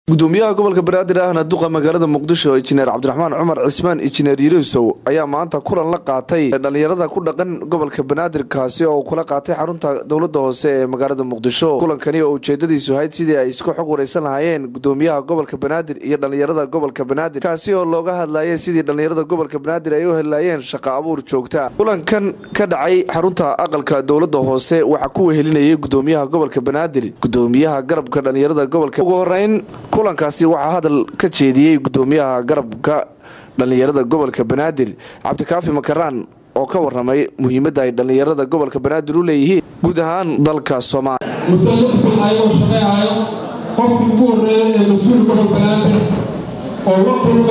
gudoomiyaha gobolka banaadir ahna duqa magaalada muqdisho injineer cabdiraxmaan cumar cismaan injineer yurusow ayaa maanta kulan la qaatay dhalinyarada ku dhaqan gobolka banaadir kaasi oo kula qaatay xarunta dowlada hoose ee magaalada muqdisho kulankani oo ujeedadiisu ahayd sidii ay isku xog wareysan lahaayeen gudoomiyaha gobolka banaadir iyo dhalinyarada gobolka banaadir kaasi oo looga hadlayay sidii dhalinyarada gobolka banaadir ay u helayeen shaqo abuur joogta kulankan ka dhacay xarunta aqalka dowlada hoose waxaa ku wehelinayay gudoomiyaha gobolka banaadir gudoomiyaha garabka dhalinyarada gobolka ugu horeyn kulankaasi waxaa hadal ka jeediyey gudoomiyaha garabka dhallinyarada gobolka banaadir cabdikaafi makaraan oo ka waramay muhiimadda ay dhallinyarada gobolka banaadir u leeyihiin guud ahaan dalka soomaaliya muddo lix bil ayuu shaqayhayo qofkii ugu horreeyey ee mas-uul gobol banaadir oo la kulmo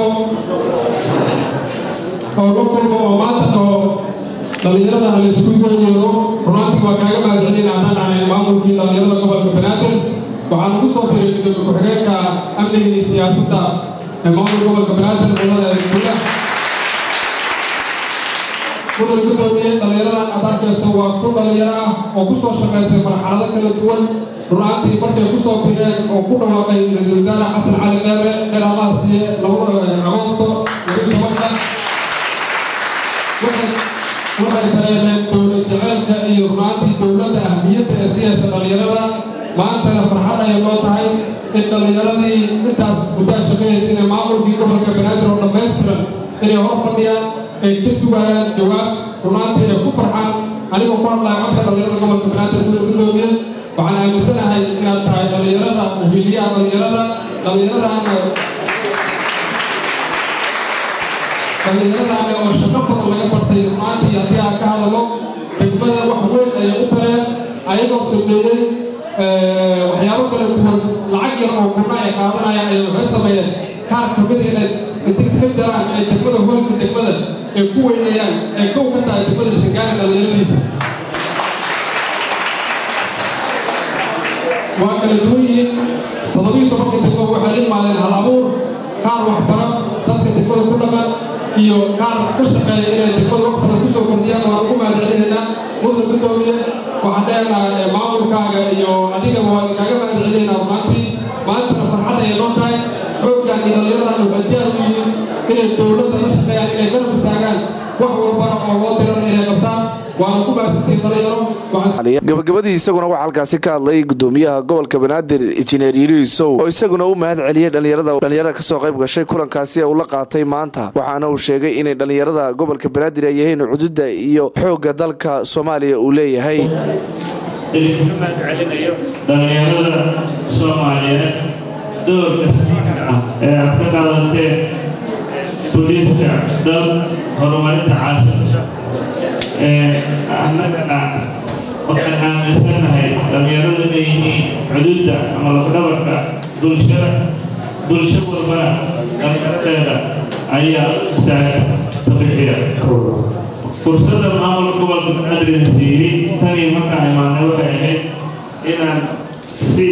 oo la kulmo oo maanta dhaho dhallinyarada ha laysku yeeyeero runaantii waa kaaga mahadcelin haddaan ahayn maamulkii dhallinyarada gobolka banaadir waxaan ugu soo biray gudoomiye ku-xigeenka amniga iyo siyaasadda ee maamulka gobolka banaadir dowlada guda kulan gudoomiye dhallinyaradan aad arkaysa waa ku dhallinyaro ah oo ku soo shaqaysay marxalado kala duwan runaantii markay ku soo bireen oo ku dhawaaqay ra-iisul wasaare xasan cali qeere khilaafaha siiye agoosto lagu tobanka waxay dareemeen dowlad jaceylka iyo runaantii dowladda ahmiyadda ee siyaysa dhallinyarada maantana farxad ayay noo tahay in dhallinyaradii intaas muddaa shaqayaysa inay maamulkii gobolka banaadir oo dhammaystiran inay hor fadhiyaan ay ka sugayaan jawaab runaantii ay ku farxaan anigoo ku hadlaya codka dhallinyarada gobolka banaadir gula gudoomiye waxaan aaminsanahay inaad tahay dhallinyarada muhiiliyaha dhallinyarada dhallinyaradaana dhallinyaradaana oo shaqo badan laga bartay runaantii haddii aan ka hadalo degmada wax weyn ayay u tareen ayagoo sameeyey waxyaabo kala duwan lacag yar oo kuna ay qaadanayaan ay waxay sameeyeen kaar ka mida inay inta iska jaraan ay degmada hoolka degmada ay ku weynayaan ay kow ka tahay degmada shangaana dhallinyaradiisa waa kala duwan yihiin toddobiyo tobanka degmo waxay la imaadeen hal abuur kaar waxbaro dadka degmada ku dhaqan iyo kaar ka shaqeeya inay degmada wax badan kusoo kordhiyaan waan ugu mahadcelinaynaa mudna gudoomiye waxaan leenahay maamulkaaga iyo adigaba waan kaaga mahadcelinaynaa runaantii maantana farxad ayay noo tahay xooggan iyo dhallinyaradan waxay diyaar u yihiin inay dowladda la shaqeeyaan inay garab istaagaan wax walbana oo loo diran inay qabtaan waana ku mahadsantiin dhalinyaro gabagabadii isaguna waxaa halkaasi ka hadlay gudoomiyaha gobolka banaadir injineer yiriisow oo isaguna u mahad celiyey dhalinyarada dhalinyarada kasoo qayb gashay kulankaasi uu la qaatay maanta waxaana uu sheegay inay dhalinyarada gobolka banaadir ay yihiin cududa iyo xoogga dalka soomaaliya uu leeyahay idinkaga mahad celinayo dhallinyarada soomaaliyeed doorka saxiixa ah ee aad ka qaadateen booliiska dal horumarinta caasimada annagana waxaan aaminsanahay dhallinyaradu inay yihiin xuduudda ama lafdhabarka bulshada bulsho walbana dhallinyaradeeda ayaa istaaga tabixiya fursadda maamulka gobolka banaadir siiyey tanii markaan imaanay waxay ahayd inaan si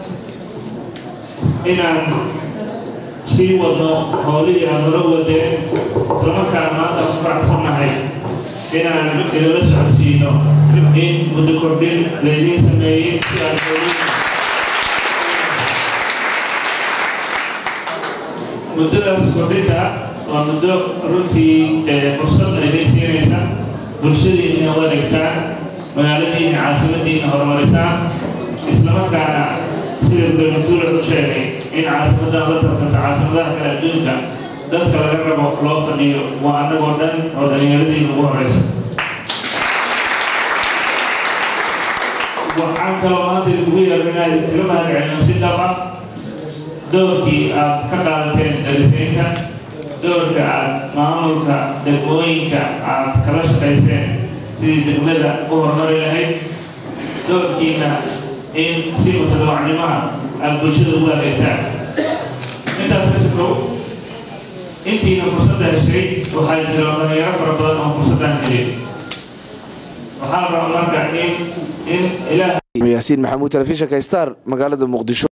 inaan sii wadno howlihii aan hore wadeen islamarkaan maanta ku faraxsannahay inaan idala socodsiino in muddo kordhin laydiin sameeyey si aad muddadaas kordhinta waa muddo runtii fursad ayday siinaysa bulshadiina u adeegtaan magaaladiina caasimadiina horumarisaan islamarkaana sida gudoomiye u sheegay in caasimadan la tartanta caasimadaha kale adduunka dadka laga rabo loo fadhiyo waa annagoo dhan oo dhallinyaradiina ugu horeysa waxaan kaloo maanta idinkugu yeero inaad idinkaga mahadcelino si dhab ah doorkii aad ka qaadateen darisaynta doorka aad maamulka degmooyinka aad kala shaqayseen sidii degmada u horumari lahayd doorkiina in si mutadawacnimaha aad bulshada ugu adeegtaan intaas ka sokow intiina fursadda heshay waxaa jira dhalinyaro fara badan oo fursaddan helin waxaa raba marka in in ilaah yaasiin maxamuud telefishinka star magaalada muqdisho